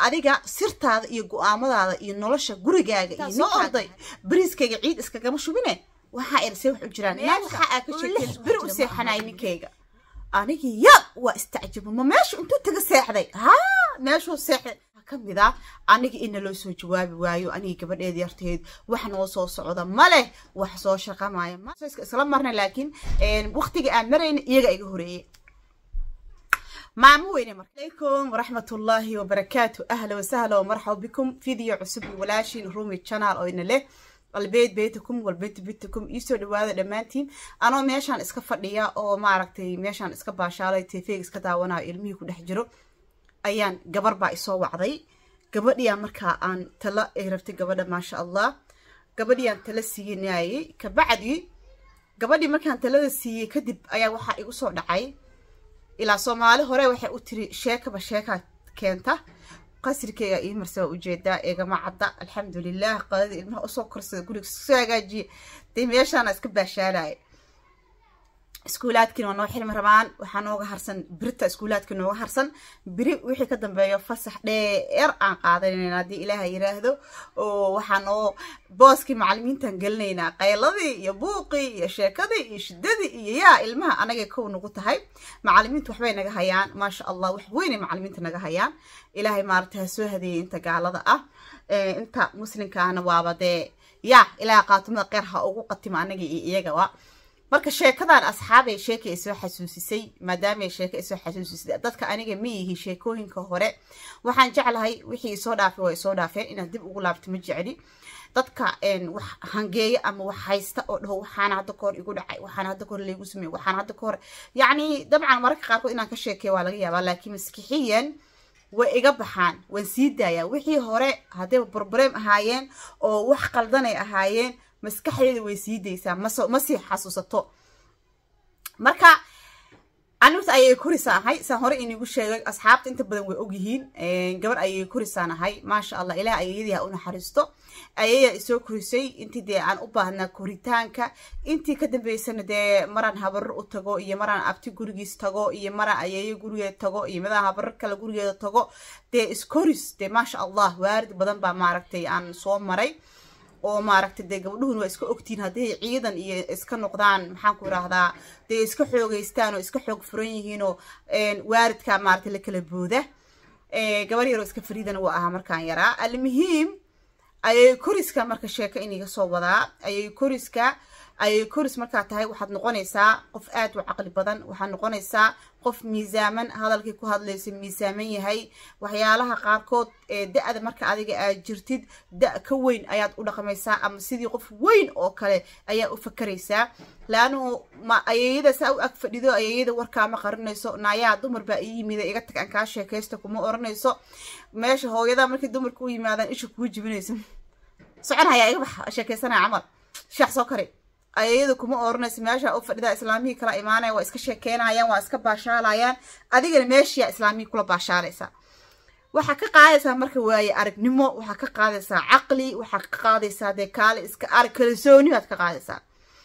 adiga sirtaada iyo go-aamadaada iyo nolosha gurigaaga iyo soo ninkaaga orday. bariiskayga ciid iskagama shubine waxaa irsee wax u jiraan naa Meesha waxaa aa ka uu sheekeen lix beri ku u jira seexanay maaha. ninkayga anigii ya waa istacjaba ma meeshu intuu taga seexday haa meeshuu seexday Waxaa ka mid ah aniga ina loo soo jawaabi waayo anigi gabadheed yarteed wax noo soo socda ma leh wax soo shaqamaya ma isla marna laakiin waqtiga aan marayna iyaga iga horeeyey maamo weyne marka alaykum waraxmatullaahi wabarakaatu ahla wasahla wamarxaba bikum video cusub iyo walaashiin rumi channel oo ina leh albeed beytakum walbeet bitakum iisoo dhawaada dhammaantiin anoo meeshaan iska fadhiya oo maaragtay meeshaan iska baashaalay tv iska daawanayo ilmihii ku dhex jiro ayaan gabar baa isoo wacday gabadhiyaa markaa aan tala ay rabtay gabadha maasha allah gabadhiiyaan tala siinayay kabacdi gabadhii markaan talada siiyey kadib ayaa waxaa igu soo dhacay ilaa soomaali hore waxay u tiri sheekaba sheekaa keenta qasrikeyga ii marse waa ujeedaa eegama cadda alxamdulilah qadadii ilmaha usoo korsada guriga soo hagaajiye dee meeshaana iska baashaalaya iskuulaadkiina waa noo xilmi rabaan waxaa nooga harsan birita iskuulaadka nooga harsan biri wixii ka dambeeyo fasax dheer aan qaadanayna haddii ilaaha yiraahdo oo waxaa noo booskii macalimiintan gelinaynaa qayladii iyo buuqii iyo sheekadii iyo shidadii iyo yaa ilmaha anagay kow nagu tahay macalimiintu waxbay naga hayaan maasha allah wax weynay macalimiinta naga hayaan ilaahay maaragta ha soo hadeeyay inta gaalada ah inta muslimkaana waaba dee yaa ilaaha qaatumada qeyr ha ugu qatima anaga iyo iyagaba marka sheekadan asxaabay sheeka ay soo xasuusisay maadaama sheeka ay soo xasuusisay dadka aniga ma yihi sheekooyinka hore waxaan jeclahay wixii isoo dhaafay waa isoo dhaafeen inaad dib ugu laabto ma jecli dadka wax hangeeya ama wax haysta oo dhaho waxaana hadda kahor igu dhacay waxaana hadda kahor laygu sameeyey waxaana hadda kahor yacni dabcan mararka qaarkood inaan ka sheekeeya waa laga yaabaa laakiin maskixiyan way iga baxaan waan sii daayaa wixii hore haddayba barbareem ahaayeen oo wax qaldanay ahaayeen maskaxdeeda way sii daysaa ma sii xasuusato marka anigta ayay korisaan ahay saan hore inigu sheegay asxaabta inta badan way ogyihiin gabar ayay korisaan ahay maasha allah ilaah ayayadii ha u naxariisto ayayaa isoo korisay intii dee aan u baahnaa koritaanka intii ka dambeysana dee maraan habarar u tago iyo maraan abti gurigiis tago iyo maraan ayayo gurigeeda tago iyo midaan habarar kale gurigeeda tago dee iskoris dee maasha allah waarid badan baa maaragtay aan soo maray oo maaragtay dee gabdhuhun waa iska ogtiin hadday ciidan iyo iska noqdaan maxaan ku idhaahdaa dee iska xoogeystaan oo iska xoog furan yihiinoo waaridka maaragtay la kala booda gabar yaroo iska fariidana waa ahaa markaan yaraa almuhiim ayay koriska marka sheeko iniga soo wadaa ayay koriska ayay koris markaa tahay waxaad noqonaysaa qof aad u caqli badan waxaad noqonaysaa qof miisaaman hadalkii ku hadlaysa miisaaman yahay waxyaalaha qaarkood ee da-da marka adiga aad jirtid da- ka weyn ayaad u dhaqmaysaa ama sidii qof weyn oo kale ayaa u fakaraysaa laanuu ma ayayada saa u ag fadhido ayayada warkaama qarinayso naayaa dumar baa ii yimida iga tag aan kaa sheekaysta kuma oranayso meesha hooyada markay dumarka u yimaadaan isha kugu jibinayso socon hayaa iga bax sheekaysanaya camal sheex soo kari ayayada kuma oranayso meesha u fadhida islaamihii kala imaanaya waa iska sheekeynayaan waa iska baashaalayaan adigana meeshiyaa islaamihii kula baashaalaysaa waxaa ka qaadaysaa marka waaye aragnimo waxaa ka qaadaysaa caqli waxaa ka qaadaysaa dee kaale iska arag kalsooni baad ka qaadaysaa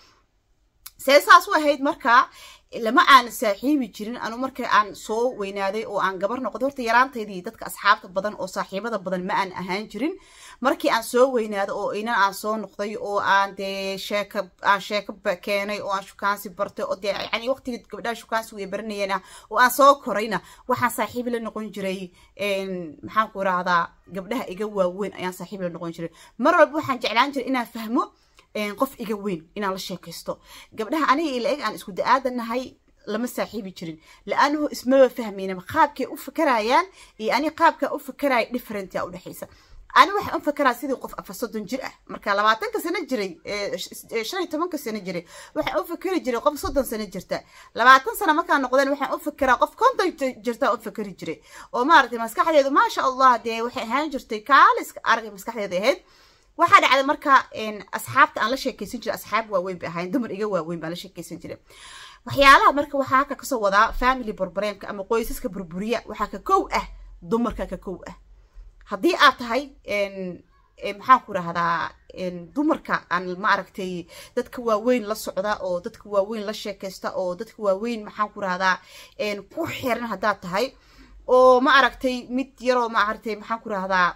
see saas u ahayd markaa lama aan saaxiibi jirin anu marka aan soo weynaaday oo aan gabar noqdo horta yaraantaydii dadka asxaabta badan oo saaxiibada badan ma aan ahaan jirin markii aan soo weynaado oo inan aan soo noqday oo aan dee sheeka aan sheeko keenay oo aan shukaansi bartay oo dee yani waqtigii gabdhaha shukaansi way baranayeen oo aan soo korayna waxaan saaxiibi la noqon jiray maxaan ku irahdaa gabdhaha iga waaweyn ayaan saaxiibi la noqon jiray mar walba waxaan jeclaan jiray inaan fahmo qof iga weyn inaan la sheekaysto gabdhaha aniga ila eg aan isku da-aadanahay lama saaxiibi jirin la-aanuhu ismaba fahmaynaba qaabkay u fakarayaan iyo ani qaabkaa u fakaraya differentia udhexaysa ani waxaan u fakaraa sidii qof afar soddon jir ah marka labaatanka sano jiray shan iyo tobanka sano jiray waxaan u fakeri jiray qof soddon sano jirta labaatan sano markaan noqdeen waxaan u fakeraa qof konton jirta u fakeri jiray oo maaragtay maskaxdeedu maasha allah dee waxay ahaan jirtay kaaliska aragay maskaxdeeda ahayd waxaa dhacday marka asxaabta aan la sheekaysan jiray asxaab waaweyn bay ahayn dumar iga waaweyn baan la sheekaysan jiray waxyaalaha marka waxaa halka kasoo wadaa family burbureemka ama qoysaska burburiya waxaa ka kow ah dumarka ka kow ah haddii aad tahay maxaan ku rahdaa dumarka aan ma aragtay dadka waaweyn la socda oo dadka waaweyn la sheekaysta oo dadka waaweyn maxaan ku rahdaa ku xiran haddaad tahay oo ma aragtay mid yaroo ma aragtay maxaan ku rahdaa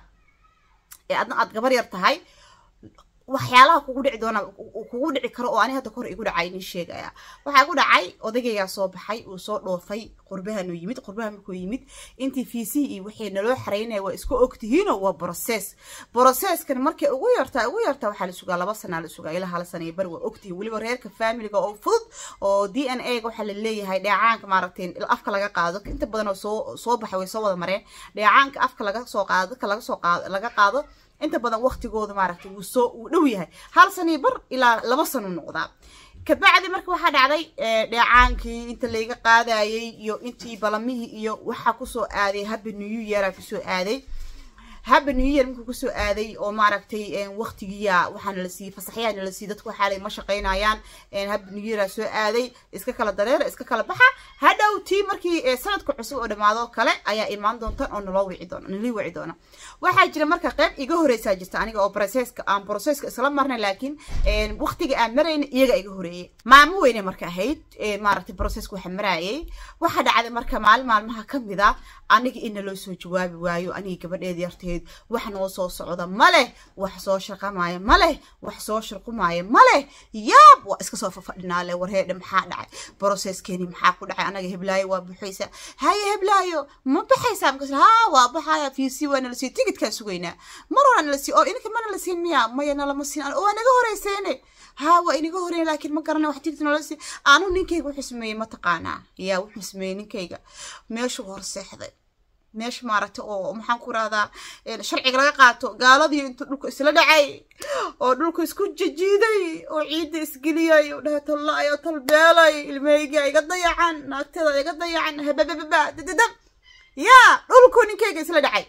adna aad gabar yar tahay waxyaalaha kugu dhici doona kugu dhici karo oo ani hadda kahor igu dhacay nin sheegaya waxaa igu dhacay odagaygaa soo baxay uu soo dhoofay qurbahanuu yimid qurbaha markuu yimid intii fiisihii iyo wixii naloo xaraynaya waa isku ogtihiino waa brocess brocesskan markay ugu yartaa ugu yartaa waxaa la sugaa laba sanaa la sugaa ilaa hal sana iyo bari waa ogtihiin weliba reerka familiga oo fudud oo d n a ga waxaa la leeyahay dheecaanka maaragtay afka laga qaado inta badan oo soo soo baxay way soo wada mareen dheecaanka afka laga soo qaado dadka laga soo qaado laga qaado inta badan waqtigooda maaragtay wuu soo uu dhow yahay hal sanii bar ilaa laba sano noqdaa kabacdi marka waxaa dhacday dheecaankii inta layga qaadayay iyo intii balamihii iyo waxaa kusoo aaday habba new yeara kusoo aaday habba new year markuu kusoo aaday oo maaragtay waqtigiya waxaana la siiyey fasaxyaana la siiyey dadku waxaa ma shaqaynayaan habba new yeara soo aaday iska kala dareera iska kala baxa hadhow tii markii sanadka cusub oo dhamaado kale ayaa imaan doonta oo naloo wici doona nalii wici doona waxaa jira marka qayb iga horeysaa jirta aniga oo processka aan processka isla marnay laakiin waqtiga aan marayna iyaga iga horeeyay maamo weyne marka ahayd maaragtay processka waxa maraayay waxaa dhacday marka maalin maalmaha kamid a aniga in naloo soo jawaabi waayo aniga gabadheeda yarteed wax noo soo socda ma leh wax soo shaqamaayo ma leh wax soo shirqumaayo ma leh yaab waa iska soo fafadhinaa le warheedhe maxaa dhacay processkeeni maxaa ku dhacay anaga heblaayo waa buxaysa haye heblaayo ma baxaysaa markaas haa waa baxaya fiisi waa nala siin tigidkaan sugaynaa mar hore nala siin oo ininka mana la siin miya maya nalama siin waa naga horeyseene haa waa inaga horeyn laakiin ma garanay wax tigid nala siin anu ninkayga wuxuu sameeyey ma taqaanaa yaa wuxuu sameeyey ninkayga meeshuu hor seexday meesha maaragtay oo maxaan ku rahdaa sharciga laga qaato gaaladii intuu dhulka isla dhacay oo dhulka isku jijiiday oo ciidda isgeliyay oo dhahay tollaay oo talbeelay ilmahayga iga dayacan naagteeda iga dayacan hababababa dadadab yaa dhulku ninkayga isla dhacay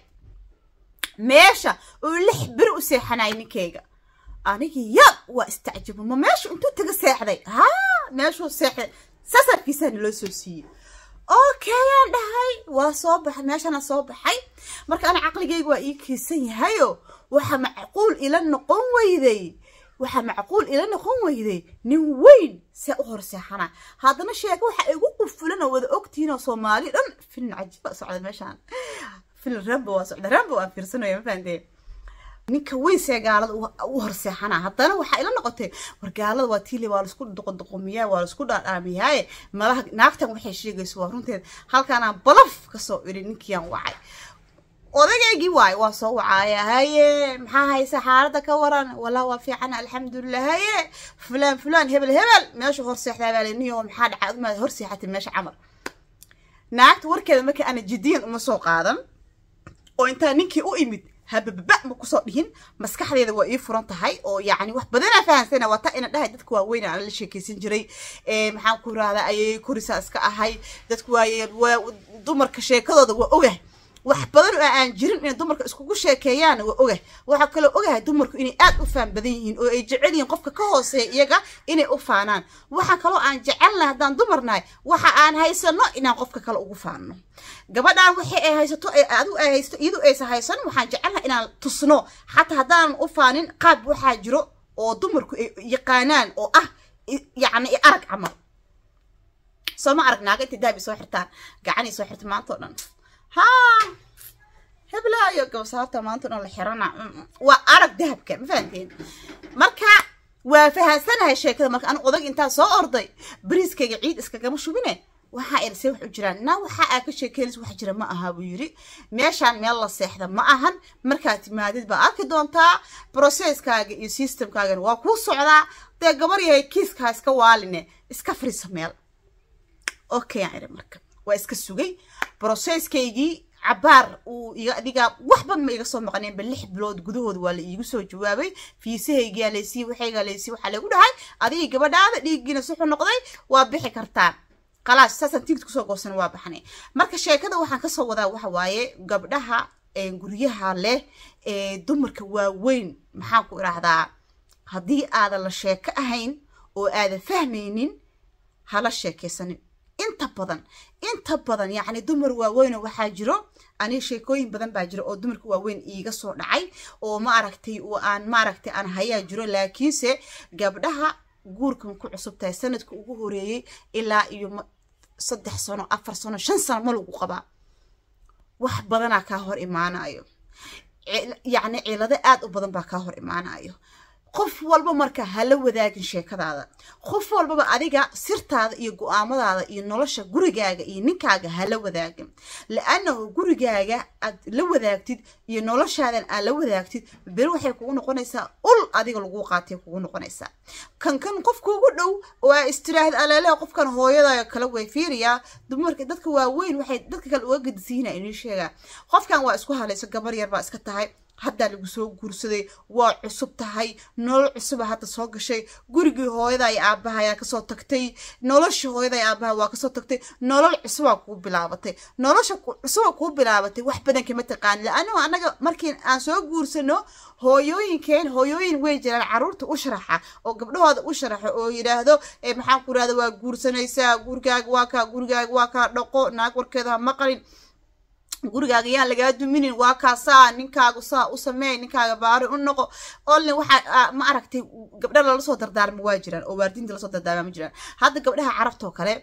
meesha oo lix beri u seexanay ninkayga anigii yaab waa istacjabo ma meeshu intuu taga seexday haa meeshuu seexday sasarkiisaana loo soo siiyey okay aan dhahay waa soo baxay meeshana soo baxay marka ana caqligayga waa ii kiisan yahayo waxa macquul ila noqon weyday waxa macquul ila noqon weyday nin weyn see u horseexana haddana sheeko waxa igu qufulan oo wada ogtihiin oo soomaali dhan filin cajiiba socda meeshaan filin rambo waa socda rambo waan fiirsanaya ma fahanteen ninka weyn see gaalada u horseexana haddana waxaa ila noqotay war gaalada waa tiile waa laisku doqodoqomiyaa waa laisku dhaadhaamiyaaye malaha naagtan waxay sheegayso waa runteed halkaanaan balaf kasoo idhi ninkiiaan wacay odageygii waayo waa soo wacaaya haye maxaa haysa xaaladda ka waran wallah waa fiican alxamdulilah haye fulaan fulaan hebel hebel meesha horseexdaa baa leniyo maxaa dhacay aduma horseexatay meesha camal naagta warkeeda marka ana jidiyan uma soo qaadan oo intaa ninkii u imid habababa ma kusoo dhihin maskaxdeeda waa ii furan tahay oo yacni wax badanaa fahansana waa taa ina dhahay dadka waaweyn aan la sheekeysan jiray maxaan ku rahdaa ayay korisaa iska ahay dadku waaye waa dumarka sheekadooda waa ogah wax badan oo aan jirin inay dumarka iskugu sheekeeyaan waa ogah waxaa kaloo ogahay dumarku inay aad u faan badan yihiin oo ay jecel yihiin qofka ka hooseeya iyaga inay u faanaan waxaa kaloo aan jecelnahay haddaan dumarnahay waxa aan haysano inaan qofka kale ugu faanno gabadhaan waxay ay haysato adigu ay haysato iyadu aysa haysan waxaan jecelnahay inaan tusno xataa haddaanan u faanin qaab waxaa jiro oo dumarku ay yaqaanaan oo ah yacni arag camal soo ma arag naaga intay daabi soo xirtaan gacanay soo xirta maanta oo dhan haa heblaayo gabsaarta maanta dhan la xirana waa arag dahabka ma fahanteen marka waa fahansanahay sheekada marka anu odag intaa soo orday bariiskayga ciid iskagama shubine waxaa irsay wax u jiraan na waxa aa ka sheekeynaysa wax jira ma aha buu yiri meeshaan meel la seexda ma ahan markaad timaadid baa arki doontaa processkaaga iyo systemkaagana waa kuu socdaa dee gabar yahay kiiskaa iska waaline iska fariisa meel okay aan iri marka waa iska sugay processkaygii cabaar uu iga adiga waxba ma iga soo maqneenba lix bilood gudahooda waa la iigu soo jawaabay fiisahaygiyaa laysiiy waxaygaa laysiiy waxaa lagu dhahay adigii gabadhaada dhiiggiina suxu noqday waa bixi kartaan khalaas saasaan tigid kusoo goosan waa baxnay marka sheekada waxaan kasoo wadaa waxa waaye gabdhaha guryaha leh ee dumarka waaweyn maxaan ku idhaahdaa haddii aadan la sheeko ahayn oo aadan fahmaynin hala sheekaysanin inta badan inta badan yacni dumar waaweyn waxaa jiro aniga sheekooyin badan baa jira oo dumarka waaweyn iiga soo dhacay oo ma aragtay oo aan maaragtay aan hayaa jiro laakiinse gabdhaha guurkan ku cusub tahay sanadka ugu horeeyey ilaa iyo saddex sano afar sano shan sano ma lagu qabaa wax badanaa kaa hor imaanayo yacni cilado aad u badan baa kaa hor imaanayo qof walba marka hala wadaagin sheekadaada qof walbaba adiga sirtaada iyo go-aamadaada iyo nolosha gurigaaga iyo ninkaaga hala wadaagin la-annahu gurigaaga aad la wadaagtid iyo noloshaadan aad la wadaagtid beri waxay kugu noqonaysaa ul adiga lagu qaatay kugu noqonaysaa kan kan qofka ugu dhow waa istiraahad aleeleha qofkan hooyada kala way fiiriyaa dumarka dadka waaweyn waxay dadka kale uga gadisiina inii sheegaa qofkan waa isku halayso gabar yar baa iska tahay haddaa lagu soo guursaday waa cusub tahay nolol cusuba hadda soo gashay gurigii hooyada ay aabaha ayaa kasoo tagtay noloshii hooyada ay aabaha waa kasoo tagtay nolol cusubaa kuu bilaabatay nolosha cusuba kuu bilaabatay wax badan kama taqaani la-annahu annaga markii aan soo guursano hooyooyinkeen hooyooyin way jiraan caruurta u sharaxa oo gabdhahooda u sharaxa oo yidhaahdo maxaan ku irahda waa guursanaysaa gurigaaga waa kaa gurigaaga waa kaa dhaqo naag warkeeda ha maqalin gurigaaga yaan lagaa duminin waa kaasaa ninkaagu saa u sameey ninkaaga baari u noqo olne waxaa ma aragtay gabdha lalasoo dardaarma waa jiraan oo waardinta lasoo dardaarma ma jiraan hadda gabdhaha carabtoo kale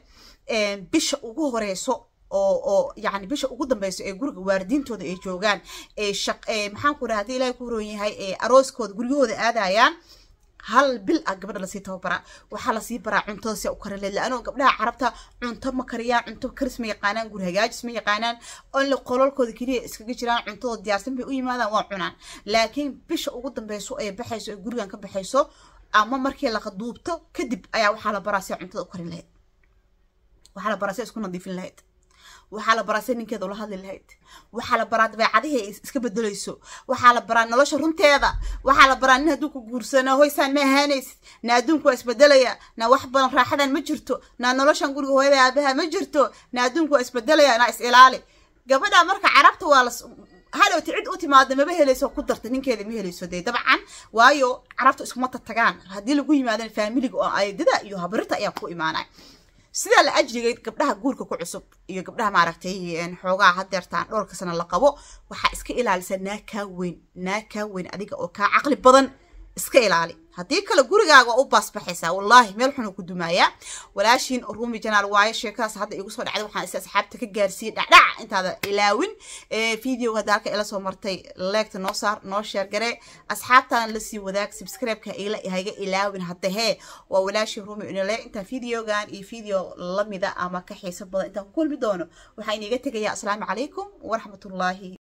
bisha ugu horeyso oo oo yani bisha ugu dambeyso ee guriga waardintooda ay joogaan ee shaq maxaan ku dhaha hadii ilaahay ku horon yahay ee arooskooda guryahooda aadayaan hal bil ah gabadha lasii tababaraa waxaa lasii baraa cuntada si u karin leed la-anoo gabdhaha carabta cunto ma kariyaan cunto karis ma yaqaanaan guri hagaajis ma yaqaanaan onle qololkooda keliya iskaga jiraan cuntadooda diyaarsan bay u yimaadaan waa cunaan laakiin bisha ugu dambeyso ee baxayso ee gurigan ka baxayso ama markii laqa duubto kadib ayaa waxaa la baraa si cuntada u karin lahayd waxaa la baraa si isku nadiifin lahayd waxaa la baraa si ninkeeda ula hadli lahayd waxaa la baraa dabeecadihii ay iska bedelayso waxaa la baraa nolosha runteeda waxaa la baraa nin hadduu ku guursano hoysaan ma ahaanaysid na adduunku waa isbedelaya na wax badan raaxadan ma jirto na noloshan guriga hooyada aabaha ma jirto na adduunku waa isbedelaya na is ilaali gabadha marka carabta waa las halowti cid u timaada maba helayso ku darta ninkeeda ma helayso dee dabcan waayo carabta iskuma tatagaan haddii lagu yimaadana faamiliga oo aydada iyo habrita ayaa ku imaanay sidaa la ajrigay gabdhaha guurka ku cusub iyo gabdhaha maaragtay xoogaa hadeertaan dhowrka sana la qabo waxaa iska ilaalisa naa kaa weyn naa kaa weyn adiga oo kaa caqli badan iska ilaali haddii kale gurigaaga u baasbaxaysaa wallaahi meel xunu ku dumaayaa walaashiin ruumi janaal waayo sheekadaas hadda igu soo dhacday waxaan is asxaabta ka gaarsiiyey dhacdhac intaada ilaawin videoga hadda halka ila soo martay leegta noo saar noo sheergare asxaabtana lasii wadaag subscribe-ka hayga ilaawin hadda hee waa walaashii ruumi inole intaan videogan iyo video lamida ama ka xiiso badan intaan ku kulmi doono waxaa iniga tegayaa asalaamu calaykum waraxmatullaahi